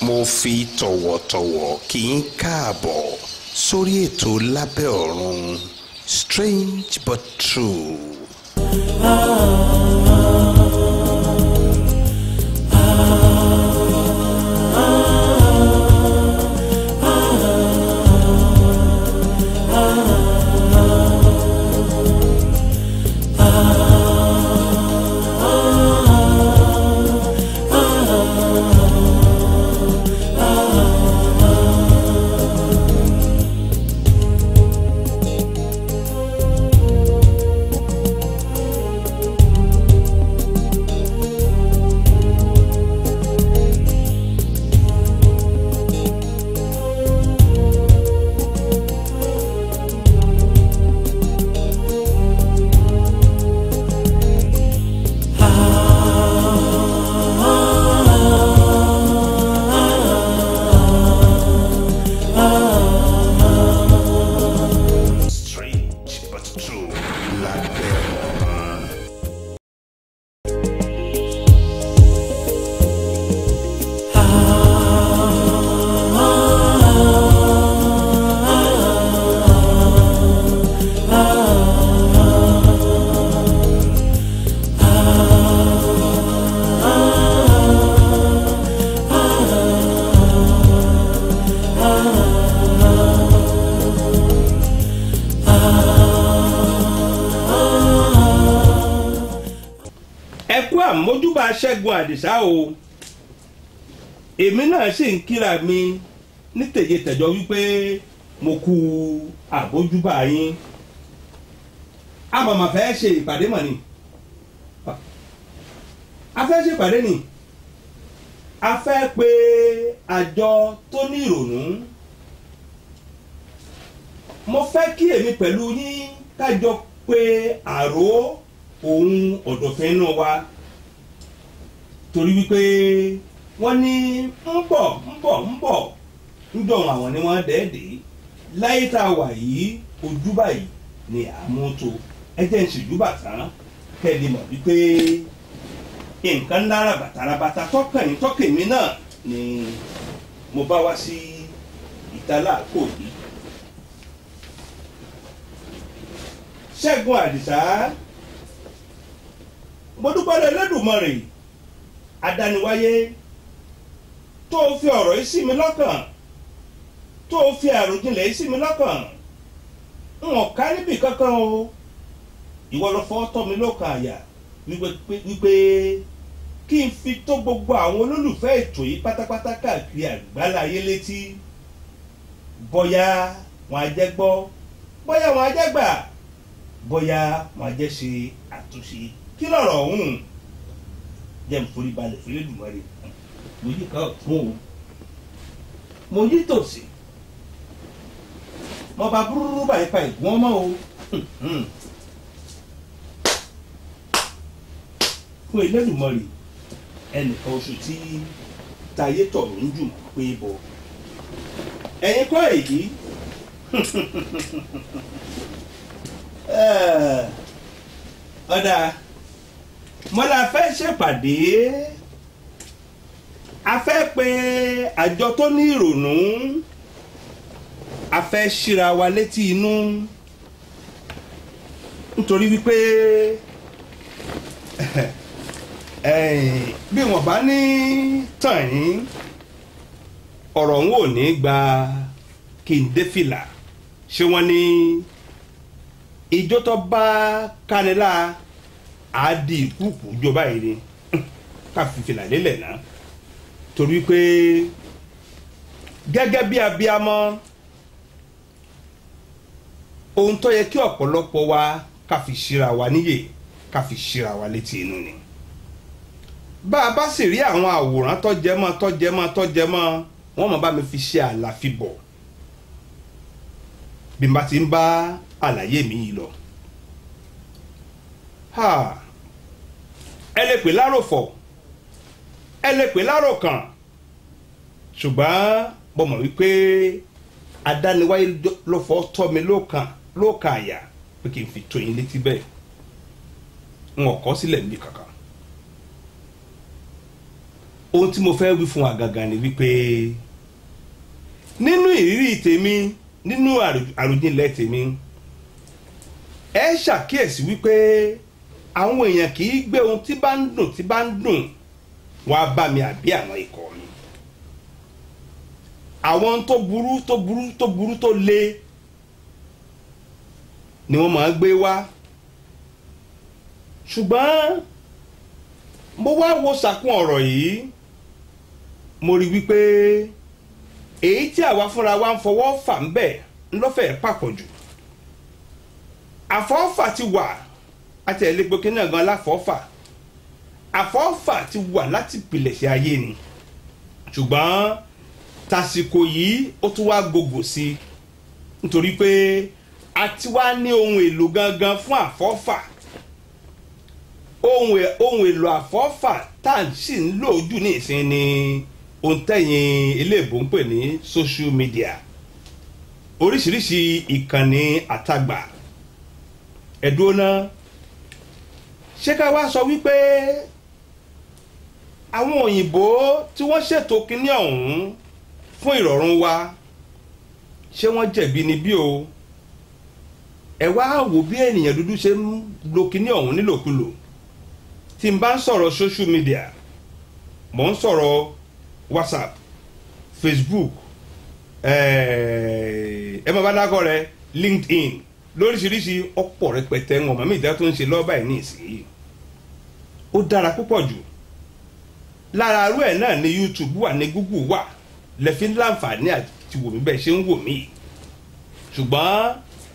mo fi tọ̀wọ̀tọ̀wọ̀ kí n káàbọ̀ sórí ètò lábẹ́ ọ̀run strange but true. strange but true lábẹ́ ọ̀run. ẹ kú àmójúbà ṣẹ́gun àdìsá o èmi náà sì ń kíra mi ní tèjétẹ̀jọ wípé mo kú àbójúbà yín a màmá fẹ́ ṣe ìpàdé mọ̀ ni a fẹ́ ṣe ìpàdé ni a fẹ́ pe àjọ tó ní ìrònú mo fẹ́ kí èmi pẹ̀lú yín kájọ pé àrò òun ọ̀dọ̀fẹ́ náà wá torí wípé wọ́n ní ń bọ̀ ń bọ̀ ń bọ̀ ń dọ̀rùn àwọn ni wọ́n dẹ́ẹ̀dẹ́ láyé tá a wà yìí ojú báyìí ni àmúto ẹ jẹ́ ń ṣèjúbà tán kẹ́lẹ́ mọ̀ wípé nǹkan ńlá ràbàtàràbàtà tọkàn yín tọkàn mi náà ni mo bá wá sí ìtàlá àkó yìí ṣẹ́gun àdìsá mo dúpẹ́ lọ Ẹlẹ́dùmarè adániwáyé tó o fi ọ̀rọ̀ yìí sí mi lọ́kàn tó o fi àròjinlẹ̀ yìí sí mi lọ́kàn n ò ká níbì kankan o ìwọ lọ fọ́ tọ́ mi lọ́kàn àyà wípé wípé kí n fi tó gbogbo àwọn olólùfẹ́ ètò yìí pátápátá káàkiri àgbáláyé létí bóyá wọn á jẹ́ gbọ́ bóyá wọn á jẹ́ gbà bóyá wọn á jẹ́ ṣe àtúnṣe kí lọ̀rọ̀ ọ̀hún jẹ́ n forí balẹ̀ fún Elédùmarè mo yí ká ọ̀tún o mo yí tòsí mo bá búrúrú báyìí pa ìgbọ́n mọ́ o fún Elédùmarè ẹnìkan oṣù tí tayé tọ̀rọ̀ ń jùmọ̀ pé bọ̀ ẹ̀yin kọ́ èyí ọ̀dà mọ́lá fẹ́ ṣèpàdé a fẹ́ pe àjọ tó ní ìrònú a fẹ́ ṣíra wa létí inú nítorí wípé bí wọ́n bá ní tàn yín ọ̀rọ̀ ń wò ní gba kí n dé fìlà ṣé wọ́n ní ìjọ tó bá kánilá àádì ìkúùkù jọba yìí ni ká fi fìlà lélẹ̀ náà torí pé gẹ́gẹ́ bí abiyamọ ohun tó yẹ kí ọ̀pọ̀lọpọ̀ wa ká fi ṣíra wa níyè ká fi ṣíra wa létí inú ni bá a bá sì rí àwọn àwòrán tó jẹ mọ́ tó jẹ mọ́ tó jẹ mọ́ wọ́n mọ̀ bá mi fi ṣe àlàfibọ̀ bí n bá ti ń bá àlàyé mi yìí lọ. Ha ẹ lè pè láròfọ̀ ẹ lè pè láròkàn ṣùgbọ́n mo mọ̀ wípé adániwáyé ló fọ́ tọ́ mi lókàn lókàn àyà pé kí n fi tó yín létí bẹ́ẹ̀ n ò kọ́ sílẹ̀ níbi kankan. ohun tí mo fẹ́ wí fún wa gangan ni wípé nínú ìrírí tèmi nínú àrò- àròjinlẹ̀ tèmi ẹ ṣàkíyèsí wípé àwọn èèyàn kì í gbé ohun tí bá ń dùn tí bá ń dùn wá bá mi àbí àwọn ikọ̀ mi àwọn tó burú tó burú tó burú tó le ni wọ́n máa ń gbé wá ṣùgbọ́n mo wá wo sàkún ọ̀rọ̀ yìí mo rí wípé èyí tí àwa fúnra wa ń fọwọ́ fà ń bẹ̀ ńlọ́fẹ̀ẹ́ pàpọ̀ jù àfọ́fà ti wà àti ẹ̀lẹ́gbẹ̀kẹ́ náà gan láfọ́fà àfọ́fà ti wà láti pìlẹ̀ṣẹ̀ ayé ni ṣùgbọ́n tàsìkò yìí ó tún wá gògò sí i nítorí pé a ti wá ní ohun èlò gangan fún àfọ́fà ohun è- ohun èlò àfọ́fà tá à ń sì ń lò jù ní ìsìn ni ohun tẹ̀yìn eléèbó ń pè ní social media oríṣiríṣi ìkànnì àtagbà ẹ̀dùn náà ṣé ká wá sọ wípé àwọn òyìnbó tí wọ́n ṣètò kinní ọ̀hún fún ìrọ̀rùn wa ṣé wọ́n jẹ̀bi ni bí o ẹ wá wò bí ènìyàn dúdú ṣe ń lo kinní ọ̀hún nílòkulò tí n bá ń sọ̀rọ̀ social media mò ń sọ̀rọ̀ whatsapp facebook eh, ẹ máa bá dákọ̀ rẹ linkedin lóríṣiríṣi ọ̀pọ̀ rẹpẹtẹ wọn màmí ìdá tó ń ṣe lọ́ọ́ báyìí ní ìsinyìí ó dára púpọ̀ jù lára arú ẹ̀ náà ní youtube wà ní google wà lẹ́fí láǹfààní àti wò mí bẹ́ẹ̀ ṣe ń wò mí ṣùgbọ́n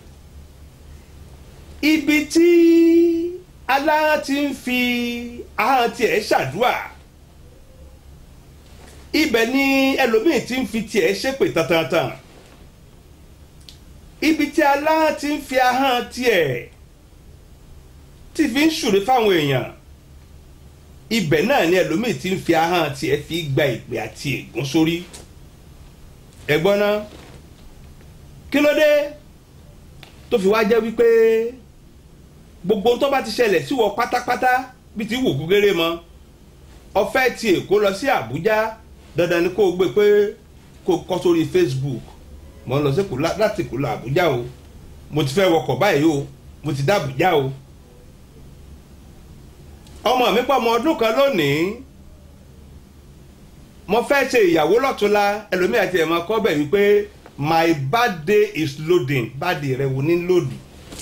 ibi tí alára ti ń fi ahọ́n tiẹ̀ ṣàdúrà ibẹ̀ ni ẹlòmíì ti ń fi tiẹ̀ ṣépè tantantan ibi tí alára ti ń fi ahọ́n tiẹ̀ tí fi ń ṣùrè fáwọn èèyàn ibẹ̀ náà ni ẹlòmíì ti ń fi ahọ́n tiẹ̀ fi gba ìpè àti ègún sórí ẹ̀gbọ́n náà kí ló dé tó fi wá jẹ́ wípé gbogbo tó bá ti ṣẹlẹ̀ sí wọ pátápátá bí ti wù kúkéré mọ́ ọfẹ́ ti èkó lọ sí àbújá dandan ni kó o gbé pé kó o kọ́ sórí facebook mo ń lọ sí Èkó lá- láti èkó lọ àbújá o mo ti fẹ́ wọkọ̀ báyìí o mo ti dá àbújá o ọmọ mi pọ̀ ọmọ ọdún kan lónìí mo fẹ́ ṣe ìyàwó lọ́túnla ẹlòmíì àti ẹ̀mọ́ kọ́ bẹ̀ wípé my birthday is loading birthday rẹ wo ní lòdù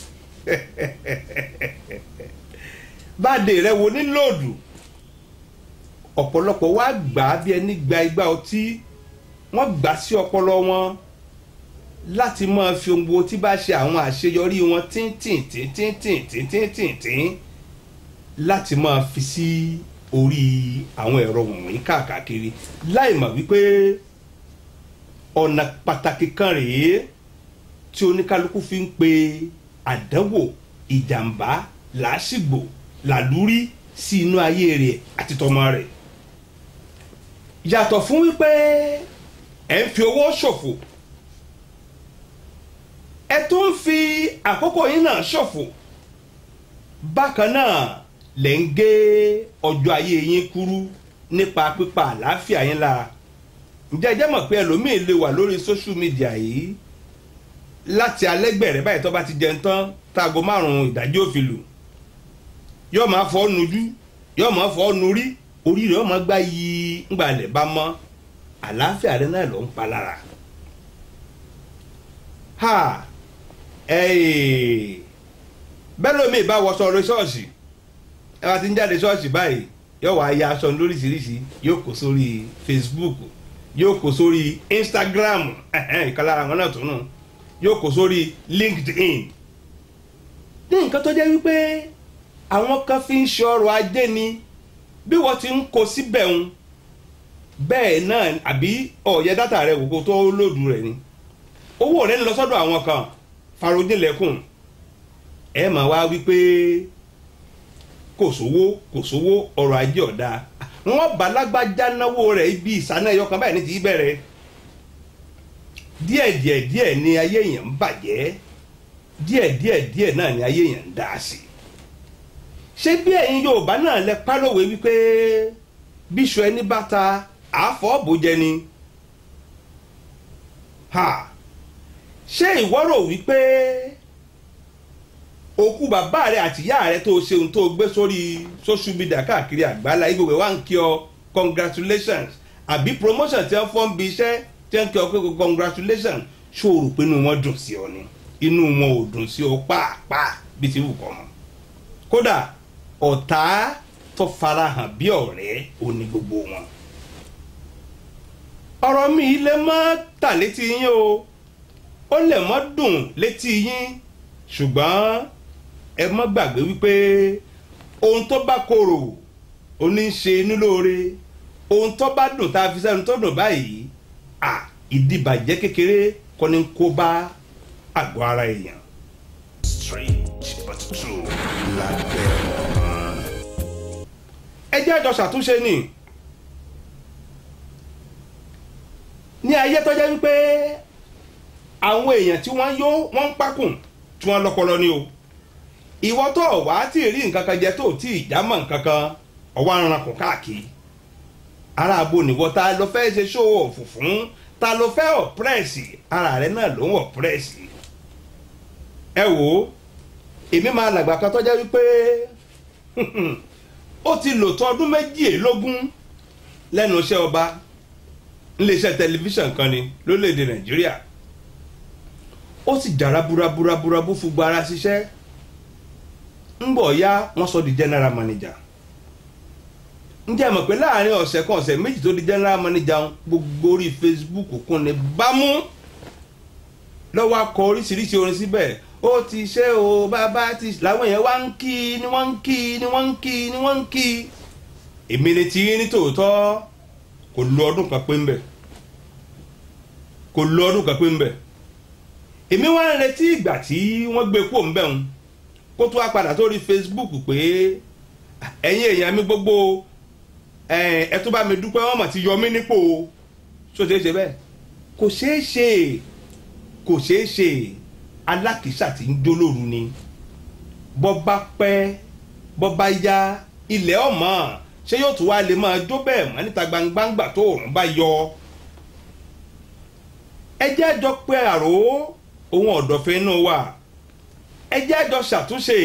birthday rẹ wo ní lòdù ọ̀pọ̀lọpọ̀ wá gbà á bí ẹni gba igbá ọtí wọ́n gbà sí ọpọlọ wọn láti máa fi ohun gbogbo tí bá ṣe àwọn àṣeyọrí wọn tíntìntíntìntìntìntìntìntìn láti máa fi sí orí àwọn ẹ̀rọ wọ̀nyí káàkiri láì mọ̀ wípé ọ̀nà pàtàkì kan rèé tí oníkálukú fi ń pe àdánwò ìjàmbá làásìgbò làlúrí sí inú ayé rẹ̀ àti tọmọ rẹ̀ yàtọ̀ fún wípé ẹ̀ ń fi owó ṣòfò ẹ tún ń fi àkókò yín náà ṣòfò bákan náà lẹ̀ ń gé ọjọ́ ayé yín kúrú nípa pípa àlàáfíà yín lára ǹjẹ́ ẹ jẹ́ mọ̀ pé ẹlòmíín lè wà lórí social media yìí láti alẹ́gbẹ̀rẹ̀ báyìí tó bá ti jẹun tán táago márùn-ún ìdájí òfin lù yóò máa fọ́ nujú yóò máa fọ́ nurí orí rẹ̀ yóò máa gbá yí ńgbàlẹ̀ bá mọ́ àlàáfíà rẹ̀ náà ló ń pa lára. ha ẹ̀ẹ́ bẹ́ẹ̀ lómi ìbá wọṣọ lórí ṣọ́ọ̀ṣì ẹ bá ti ń jáde ṣọ́ọ̀ṣì báyìí yóò wá ya aṣọ lóríṣiríṣi yóò kó sórí facebook yóò kó sórí instagram ìkan lára àwọn náà tún nù yóò kó sórí linkedin ní nǹkan tó jẹ́ wípé àwọn kan fi ń ṣe ọrọ̀ ajé ni bí wọ́n ti ń kó síbẹ̀ ń bẹ́ẹ̀ náà àbí ọ̀yẹ́ dátà rẹ̀ wò kó tó lòdù rẹ̀ ni owó rẹ̀ ń lọ sọ́dọ̀ àwọn kan farodínlẹ̀kùn ẹ máa wá wípé kò sówó kò sówó ọrọ̀ ajé ọ̀dà wọ́n bá lágbájá náwó rẹ̀ ibi ìsáná ẹyọ kan báyìí ní ti bẹ̀rẹ̀ díẹ̀ díẹ̀ díẹ̀ ni ayé yẹn ń bàjẹ́ díẹ̀ díẹ̀ díẹ̀ náà ni ayé yẹn ń dá sí ṣé bí ẹ̀yin Yorùbá náà lẹ pálọ̀wé wípé bíṣu ẹni bá ta àáfọ̀ bòjẹ ni ha ṣé ìwọ rò wípé òkú bàbá rẹ àti ìyá rẹ tó ṣe ohun tó gbé sórí social media káàkiri àgbálá igbó wa ń kí ọ congratulations àbí promotion tí wọ́n fọ́ ń bi iṣẹ́ tí wọ́n kí ọ pé congratulations ṣó o rò pé inú wọn dùn sí ọ ni inú wọn ò dùn sí ọ pàápàá bí ti wù kọ́ mọ́ kódà ọ̀tá tó farahàn bí ọ̀rẹ́ òní gbogbo wọn ọ̀rọ̀ mi lè má tà létí yín o ó lè má dùn létí yín ṣùgbọ́n ẹ má gbàgbé wípé ohun tó bá korò ó ní í ṣe inú lóore ohun tó bá dùn tá a fi sẹ́nu tó dùn báyìí à ìdìbàjẹ́ kékeré kọ́ ni kó bá àgọ́ ara èèyàn. strange but true lábẹ́ ọ̀run. ẹ jẹ́ àjọ ṣàtúnṣe ni ní ayé tó jẹ́ wípé àwọn èèyàn tí wọ́n yó wọ́n ń pákùn tí wọ́n lọ́pọlọ ni o ìwọ tó wá tí ì rí nǹkan kan jẹ tó tí ì já mọ́ nǹkan kan ọwọ́ aranko káàkiri ara àbò nìwọ ta ló fẹ́ ṣe ṣó ọ̀fù fún ta ló fẹ́ ọ̀pẹ́rẹ́sì ara rẹ náà ló ń ọ̀pẹ́rẹ́sì ẹ wò ó èmi máa làgbà kan tó jẹ́ wípé ó ti lò tó ọdún méjìlélógún lẹ́nu iṣẹ́ ọba iléeṣẹ́ tẹlifíṣàn kan ni lórílẹ̀‐èdè nàìjíríà ó sì dára buraburaburabú fún gbara ṣiṣẹ́ ń bọ̀ ya wọ́n sọ di general manager ǹjẹ́ mọ̀ pé láàrin ọ̀sẹ̀ kan ọ̀sẹ̀ méjì tó di general manager gbogbo orí facebook kún ni bámú lọ́wọ́ akọ oríṣiríṣi orin síbẹ̀ ó ti ṣe o bàbá ti làwọn èèyàn wá ń kí ni wọ́n ń kí ni wọ́n ń kí ni wọ́n ń kí èmi ni tí ní tòótọ́ kò lo ọdún kan pé ń bẹ̀ kò lo ọdún kan pé ń bẹ̀ èmi wá ń retí ìgbà tí wọ́n gbé kúrò ń bẹ̀ ń kó tó wá padà sórí facebook pé ẹ̀yin èèyàn mi gbogbo ẹ tó bá mi dúpẹ́ wọ́n mọ̀ ti yọ mí nípò ṣó ṣeé ṣe bẹ́ẹ̀ kò ṣeé ṣe kò ṣeé ṣe alákìísà tí ń jó lóru ni bọ́ bá pẹ́ bọ́ bá yá ilẹ̀ ọ̀mọ́ ṣé yóò tún wá lè máa jó bẹ́ẹ̀ mọ́ níta gbangbangba tó òòrùn bá yọ. ẹ jẹ́ àjọ pé àrò ohun ọ̀dọ̀fẹ́ inú wa ẹ jẹ́ àjọ ṣàtúnṣe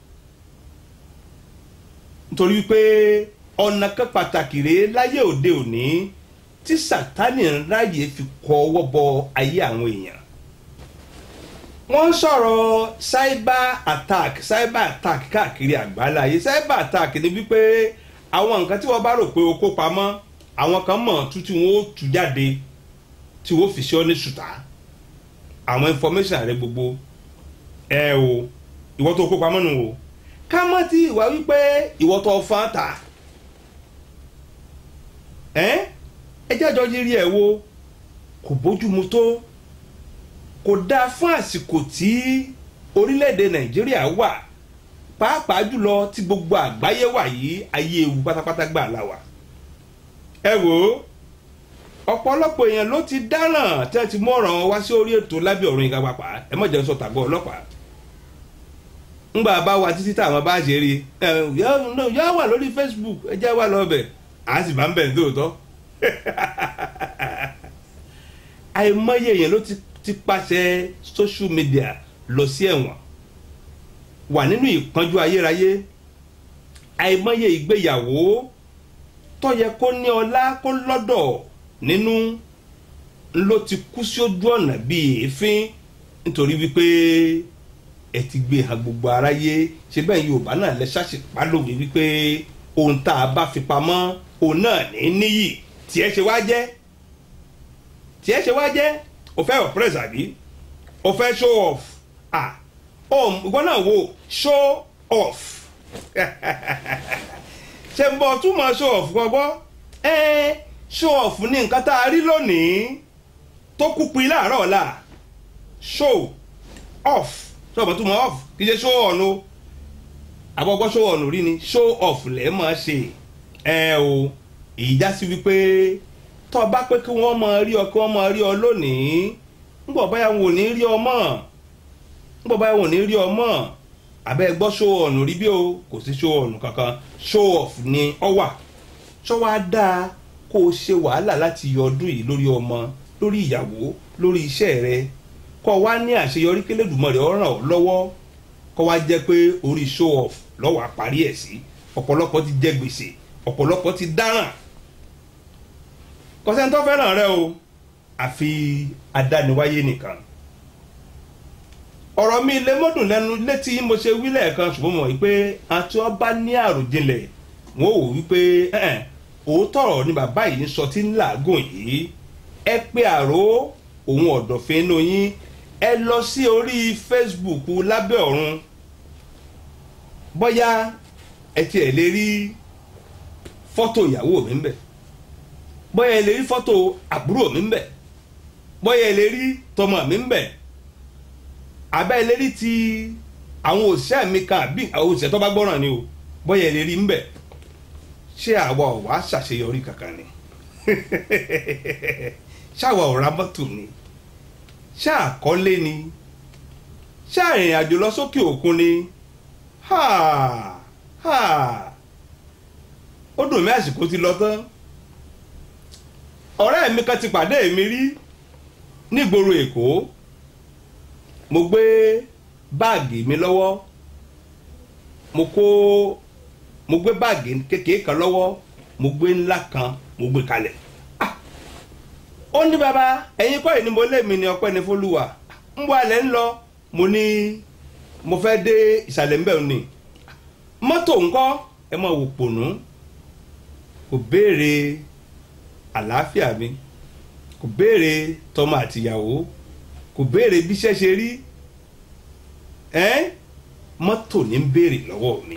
nítorí pé ọ̀nà kan pàtàkì rèé láyé òde òní tí sátánì ń ráyè fi kọ ọwọ́ bọ ayé àwọn èèyàn wọ́n ń sọ̀rọ̀ cyber attack cyber attack káàkiri àgbáláyé cyber attack ni wípé àwọn nǹkan tí wọ́n bá rò pé o kó pamọ́ àwọn kan mọ̀ tú tí wọ́n ó tú jáde tí wọ́n fi ṣe ọ́ ní ṣùtá àwọn information rẹ gbogbo ẹ o ìwọ tó kó pamọ́ nù o ká mọ́ tí ìwà wípé ìwọ tó fọ́n ta ẹ ẹ jẹ́jọ́ yírí ẹ̀ wo kò bójúmu tó kò dáa fún àsìkò tí orílẹ̀-èdè nàìjíríà wà pàápàá jùlọ tí gbogbo àgbáyé wà yìí ayé ewu pátápátá gbà láwà. ẹ wò ó ọ̀pọ̀lọpọ̀ èèyàn ló ti dáràn tí wọ́n ti mú ọ̀ràn wá sí orí ètò lábẹ́ ọ̀run ìka pàpà ẹ mọ̀ jẹun sọ tàgbọ́ ọlọ́pàá. ńgbà bá wa títí táwọn bá ṣe rí ẹ yọ wà lórí facebook ẹ jẹ́ wà lọ́bẹ̀ à sì bá ń bẹ̀ ní tòótọ́. àìmọye èèyàn ló ti ti pàṣẹ social media lọ sí ẹ̀wọ̀n wà nínú ìpọ́njú ayérayé àìmọye ìgbéyàwó tó yẹ kó ní ọlá kó lọ́dọ̀ nínú ló ti kú sí ojú ọ̀nà bíi èéfín nítorí wípé ẹ ti gbé hàn gbogbo aráyé ṣe bẹ́ẹ̀ yorùbá náà lẹ ṣàṣìpá lòwe wípé ohun tá a bá fi pamọ́ òun náà ní níyì tí ẹ ṣe wá jẹ́ tí ẹ ṣe wá jẹ́ o fẹ́ oppress àbí o fẹ́ show off ah oh ìwọ náà wo show off ṣe ń bọ̀ túmọ̀ show off gbọ́gbọ́ ẹ show off ní nǹkan tá a rí lónìí tó kú pin láàárọ̀ ọ̀la show off sọ̀bọ̀ túmọ̀ off kì í ṣe show on o àbọ̀gbọ́ show on rí ni show off lẹ́ẹ̀ máa ṣe ẹ o ìjà sí wípé tọ́ bá pé kí wọ́n máa rí ọ kí wọ́n máa rí ọ lónìí ńgbọ̀ báyà wọn ò ní rí ọ mọ́ ńgbọ̀ báyà wọn ò ní rí ọ mọ́ àbẹ́ gbọ́ show on rí bí o kò sí show on kankan show off ni ọ wà ṣọ́ wá dáa kó o ṣe wàhálà láti yọ ọdún yìí lórí ọmọ lórí ìyàwó lórí iṣẹ́ rẹ kó o wá ní àṣeyọrí k'Elédùmarè ó ràn ọ́ lọ́wọ́ kó wá jẹ́ pé orí show off lọ́wọ́ àparí ẹ̀ sí ọ̀pọ̀lọpọ̀ ti jẹ gbèsè ọ̀pọ̀lọpọ̀ ti dáràn kọ́sẹ́ni tó fẹ́ràn rẹ o àfi adániwáyé nìkan ọ̀rọ̀ mi lè mọ́dùn lẹ́nu létí mo ṣe wí lẹ́ẹ̀kan ṣùgbọ́n mọ̀ wípé àti wọ́n bá ní àròjinlẹ̀ wọ́n ò wípé ẹ̀ẹ́n òótọ́ ọ̀rọ̀ ni bàbá yìí ń sọ tí ń làágùn yìí ẹ pé àrò òun ọ̀dọ̀fẹ́ inú yín ẹ lọ sí orí Facebook lábẹ́ ọ̀run bóyá ẹ tiẹ̀ lè rí fọ́tò ìyàwó mi ń bẹ̀ bóyá ẹ lè rí fọ́tò àbúrò mi ń bẹ̀ bóyá ẹ lè rí tọmọ mi ń bẹ̀ abẹ́ ẹ lè rí ti àwọn òṣìṣẹ́ mi kan àbí àwọn òṣìṣẹ́ tó bá gbọ́ràn ni o bóyá ẹ lè rí ń bẹ̀ ṣé àwa ò wá ṣàṣeyọrí kankan ni ṣáwa ò ra mọ́tò ni ṣáà kọ́lé ni ṣáà ìrìn àjò lọ sókè òkun ni ha ha ó dùn mí àsìkò ti lọ tán ọ̀rẹ́ mi kan ti pàdé mi rí nígboro èkó mo gbé báàgì mi lọ́wọ́ mo kó mo gbé báàgì kékeré kan lọ́wọ́ mo gbé ńlá kan mo gbé kalẹ̀ Ah! ó ní bàbá ẹ̀yin kọ́ yìí ni mo lé mi ní ọpẹ́ ní fọlùwà ń bọ́ alẹ́ ń lọ mo ní mo fẹ́ dé ìsàlẹ̀ ń bẹ̀ ni mọ́tò ńkọ́ ẹ máa wò pònú kò béèrè àlàáfíà mi kò béèrè tọmọ àtìyàwó kò béèrè bíṣẹ́ ṣe rí ẹ́ mọ́tò ní ń béèrè lọ́wọ́ mi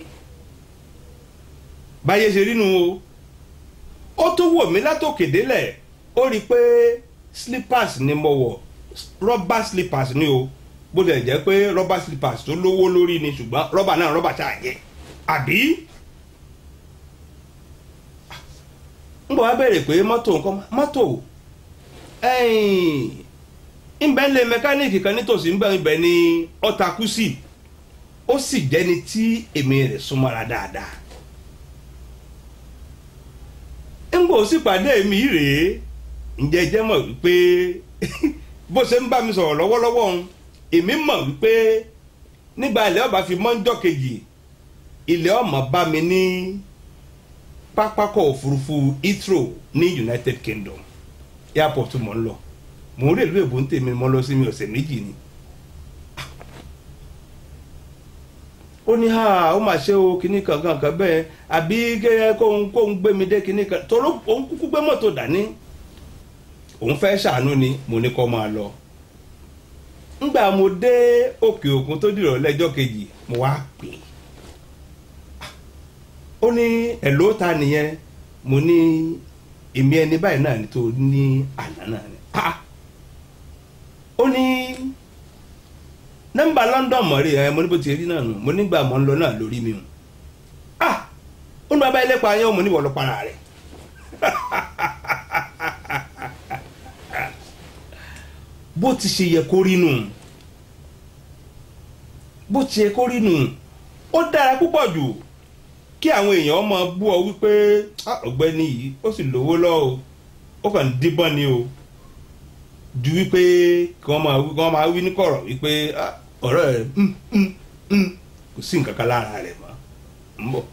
báyé ṣe rí nu o ó tún wò mí látòkè délẹ̀ ó rí i pé slippers ni mo wọ̀ rọ́bà slippers ni o bó tilẹ̀ jẹ́ pé rọ́bà slippers tó lówó lórí ni ṣùgbọ́n rọ́bà náà rọ́bà ṣáà yẹ àbí ń bọ̀ wá béèrè pé mọ́tò nǹkan mọ́tò ńbẹ́ ńlẹ̀ mẹkáníìkì kan nítòsí ńbẹ́ ńbẹ́ ní ọ̀tàkù sí ó sì jẹ́ni tí èmi rẹ̀ súnmọ́ra dáadáa ńgbò sì pàdé mi rèé ǹjẹ́ jẹ́ mọ̀ wípé bó ṣe ń bá mi sọ̀rọ̀ lọ́wọ́lọ́wọ́ ń èmi mọ̀ wípé nígbà ilẹ̀ ọba fi mọ́ńjọ́ kejì ilẹ̀ ọmọ bá mi ní pápákọ̀ òfurufú Heathrow ní United Kingdom airport mọ̀ ń lọ mò ń rèlú èbó ń tèmi mọ́ lọ sí mi ọ̀sẹ̀ méjì ni ó ní ha ó mà ṣe o kíní kankan kan bẹ́ẹ̀ àbí kóun kóun gbé mi dé kíní kan torí òun kúkú gbé mọ́tò dání òun fẹ́ ṣàánú ni mo ní kó máa lọ ńgbà mo dé òkè òkun tó dìrọ̀ lẹ́jọ́ kejì mo wá pè é ó ní ẹ̀ló ta nìyẹn mo ní èmi ẹni báyìí náà ni tó ní àná náà ni ó ní nọ́mbà London mọ̀ rí ẹ mo ní bó ti rí náà nù mo nígbà mọ̀ ń lọ náà lórí mi o ah ó ní bàbá ilé pa yẹn mo ní wọ́n lọ para rẹ̀ bó ti ṣe yẹ kó rí nù bó ti yẹ kó rí nù ó dára púpọ̀ jù kí àwọn èèyàn máa bú ọ wípé ọ̀gbẹ́ni yìí ó sì lówó lọ́wọ́ ó kàn ń díbọ́n ni o ju wípé kí wọ́n máa wí kí wọ́n máa wí ní kọ̀rọ̀ wípé ọ̀rọ̀ rẹ̀ kò sí nǹkan kan lára rẹ̀ mọ́ ń bọ̀.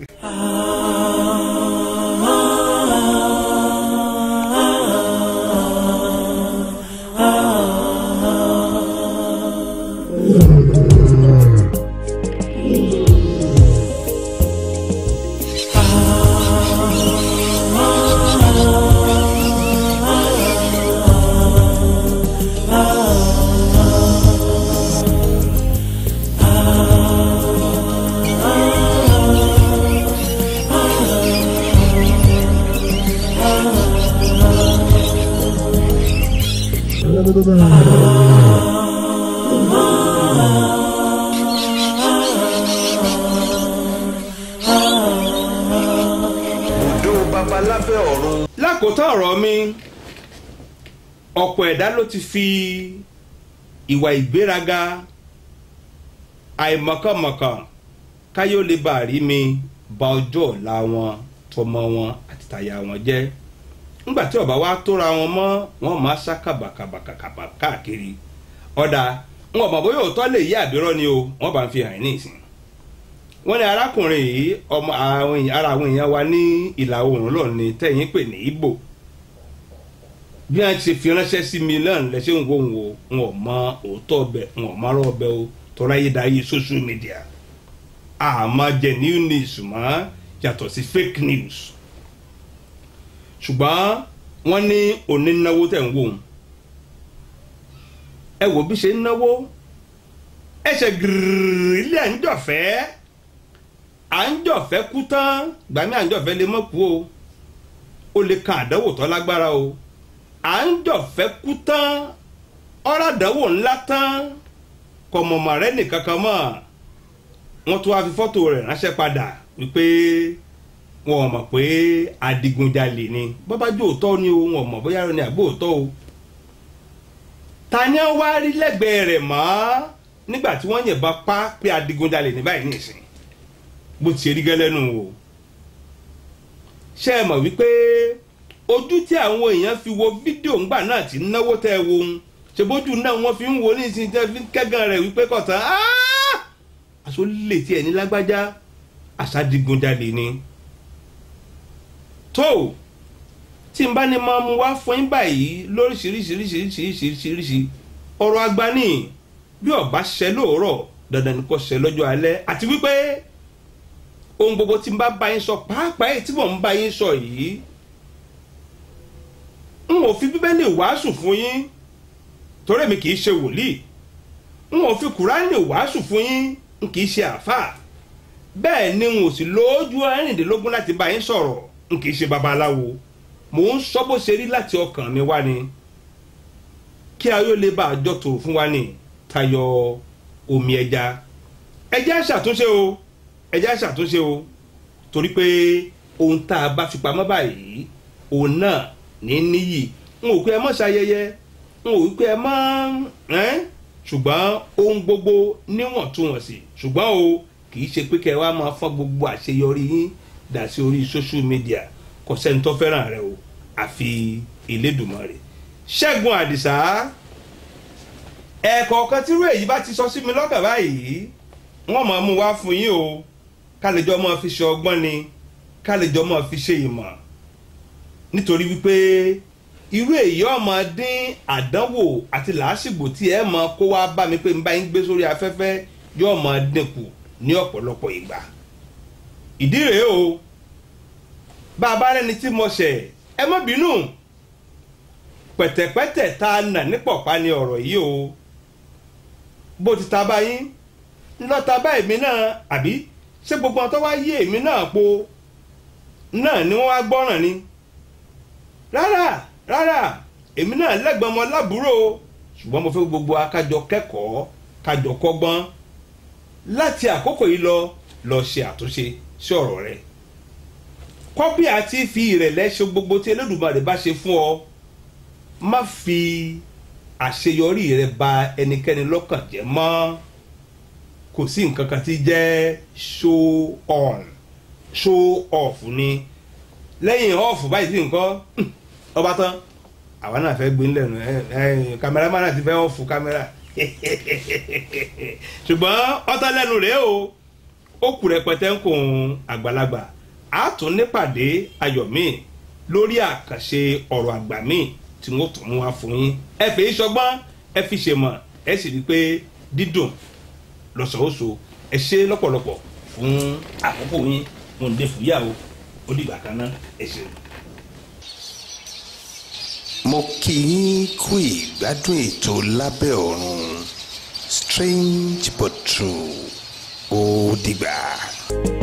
Bùdó babalábẹ́ ọ̀run. lákòótán ọ̀rọ̀ mi ọ̀pọ̀ ẹ̀dá ló ti fi ìwà ìgbéraga àìmọ̀kànmọ̀kàn káyọ̀ lè bá rí mi ba ọjọ́ ọ̀la wọn tọmọ wọn àti tàyà wọn jẹ́ nígbà tí ọba wa tóra wọn mọ́ wọn máa sá kàbàkàbàkàbà káàkiri ọ̀dà wọn bàbá yóò tọ́ lè yí àbírọ́ ni o wọ́n bá ń fi hàn ní ìsìn wọ́n ní arákùnrin yìí ọmọ àwọn èèyàn ara àwọn èèyàn wa ní ìlà oòrùn lọ́ọ̀ ni tẹ̀yìn pè ní Ìgbò bí wọ́n ti fi ránṣẹ́ sí mi náà lẹ́sẹ̀ ń wo ń wo wọn ò mọ òótọ́ ọbẹ̀ wọn ò márọ̀ ọbẹ̀ o tọ́ra yé dáyé social media àmọ́ jẹ́ new news mọ́ yàtọ̀ sí fake news ṣùgbọ́n wọ́n ní onínáwó tẹ̀ ń wò ó ẹ wò bí ṣe ń náwó ẹsẹ̀ gírírí ilé à ń jọ̀fẹ́ à ń jọ̀fẹ́ kú tán gbàmí à ń jọ̀fẹ́ lè mọ́ kú o ó lè kan àdánwò tó lágbára o à ń jọ̀fẹ́ kú tán ọ̀rọ̀ àdánwò ńlá tán kọ̀mọ̀mọ̀ rẹ nìkan kan mọ̀ wọ́n tún wá fi fọ́tò rẹ̀ ránṣẹ́ padà wípé wọn ò mọ̀ pé adigunjalè ni bọ́bájú òótọ́ ni o wọn ò mọ̀ bóyá ni àbó òótọ́ o ta ni wọ́n wá rí lẹ́gbẹ̀ẹ́ rẹ̀ mọ́ nígbà tí wọ́n yìnbọn pa pé adigunjalè ní báyìí nìsín bó ti ṣe rí gẹ́lẹ́ nù o ṣé ẹ mọ̀ wípé ojú tí àwọn èèyàn fi wo fídíò ńgbà náà ti náwó tẹ́ ẹ wo ń ṣe bójú náà wọ́n fi ń wo ní ìsìn tẹ́ fi ń kẹ́gàn rẹ̀ wípé kọ̀tàn aṣọ lè tiẹ̀ ní lágbájá àṣàdigunjalè ni tó tí n bá ní máa mú wá fún yín báyìí lóríṣiríṣiríṣiríṣiríṣiríṣi ọ̀rọ̀ àgbà ni bí ọba ṣẹ lóòrọ̀ dandan ni kò ṣẹ lọ́jọ́ alẹ́ àti wípé ohun gbogbo tí n bá bá yín sọ pàápàá èyí tí mò ń bá yín sọ yìí n ò fi bíbélì wàásù fún yín torí mi kì í ṣe wòlíì n ò fi kùránì wàásù fún yín n kì í ṣe àáfàá bẹ́ẹ̀ ni n ò sì lójú ẹ̀rìndínlógún láti bá yín sọ̀rọ̀ n kì í ṣe babaláwo mò ń sọ bó ṣe rí láti ọkàn mi wá ni kí ayọ̀ lè bá àjọ tòrò fún wa ní tayọ omi ẹja ẹja ṣàtúnṣe o ẹja ṣàtúnṣe o torí pé ohun tá a bá fi pamọ́ báyìí òun náà ní níyì n ò pé ẹ mọ̀ ṣayẹyẹ n ò pé ẹ mọ̀ ẹ́n ṣùgbọ́n ohun gbogbo níwọ̀ntúnwọ̀nsì ṣùgbọ́n o kì í ṣe pé kẹ́ ẹ wá máa fọ́n gbogbo àṣeyọrí yín dà sí orí social media kò sẹ́ni tó fẹ́ràn rẹ o àfi Elédùmarè Ṣẹ́gun Àdìsá ẹ̀ẹ̀kọ̀ọ̀kan tírú èyí bá ti sọ sí mi lọ́kàn báyìí wọ́n máa mú wá fún yín o kálíjọ́ máa fi ṣe ọgbọ́n ni kálíjọ́ máa fi ṣe ìmọ̀ nítorí wípé irú èyí ọmọ dín àdánwò àti làásìgbò tí ẹ máa kó wá bá mi pé n bá yín gbé sórí afẹ́fẹ́ yóò máa dínkù ní ọ̀pọ̀lọpọ̀ ìgbà ìdí rèé o bá a bá rẹni tí mo ṣẹ̀ ẹ má bínú pẹ̀tẹ̀pẹ̀tẹ̀ tá a nà ní pọ̀pá ni ọ̀rọ̀ yìí o bó ti ta báyìí ńlọ́ta bá èmi náà àbí ṣé gbogbo àwọn tó wá yé èmi náà po náà ni wọ́n wá gbọ́ràn ni rárá rárá èmi náà lẹ́gbọ̀n ọmọ lábúrò ṣùgbọ́n mo fẹ́ gbogbo akájọ kẹ́kọ̀ọ́ kájọ kọ́gbọ́n láti àkókò yìí lọ lọ ṣe àtúnṣe sí ọ̀rọ̀ rẹ̀ kọ́bí àti fi ìrẹ̀lẹ̀ ṣe gbogbo tí Elédùmarè bá ṣe fún ọ má fi àṣeyọrí rẹ bà ẹnikẹ́ni lọ́kàn jẹ́ mọ́ kò sí nǹkan kan tí jẹ́ show on show off ni lẹ́yìn off báyìí sí nǹkan ọba tán àwa náà fẹ́ gbé ńlẹ̀ kámẹ́rámà náà ti fẹ́ off kámẹ́rà ṣùgbọ́n ọtá lẹ́nu rèé o ó kù rẹpẹtẹ ń kún àgbàlagbà a tún nípàdé ayọ̀ míì lórí àkànṣe ọ̀rọ̀ àgbà míì tí wọ́n tún mú wá fún yín ẹ fi ìṣọgbọ́n ẹ fi ṣèmọ̀ ẹ sì rí i pé dídùn lọ́sọ̀ọ́sọ ẹ ṣe lọ́pọ̀lọpọ̀ fún àkókò yín mo ń dé fúyàwó ó dìgbà kan náà ẹ ṣeun. mo kí yín kú ìgbádùn ètò lábẹ́ ọ̀run strange but true ó dìgbà.